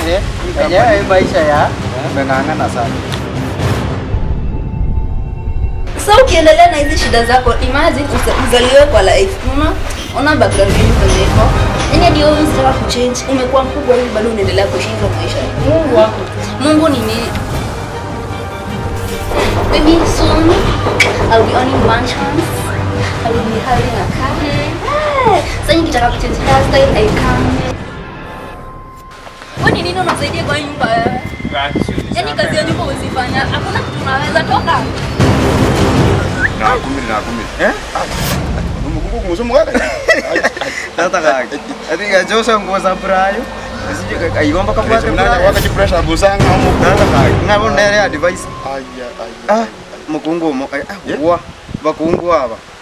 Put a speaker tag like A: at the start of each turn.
A: Aje, enyewe hii maisha ya umeng'ang'ana sana.
B: Sasa ukiendelea na hizi shida zako, imagine uza- uzaliwe kwa life. Unaona? Ona background yenu kwenye iko. Yaani hadi wewe unataka kuchange, umekuwa mkubwa hivi bado unaendelea kuishi hizo maisha. Mungu wako. Mungu ni nini? Maybe soon I'll be owning mansions. I will be having a car. Eh, Sasa nikitaka kuchange hairstyle I can. Wewe ni nini unasaidia kwa hii nyumba wewe? Yaani kazi ya nyumba usifanya. Hakuna kitu unaweza toka.
C: Na kumi na kumi. Eh? Mungu kumusumu kaka.
A: Sasa kaka. Ati ngajosa nguo za Brayo. Sije kaigomba kapata
C: Mnanya
A: Brayo.
C: wakati pressure busanga mu.
A: Sasa kaka. Ngabo ndere advice.
C: Aya aya.
A: Ah, mukungu mo. Ah, wa. Bakungu aba.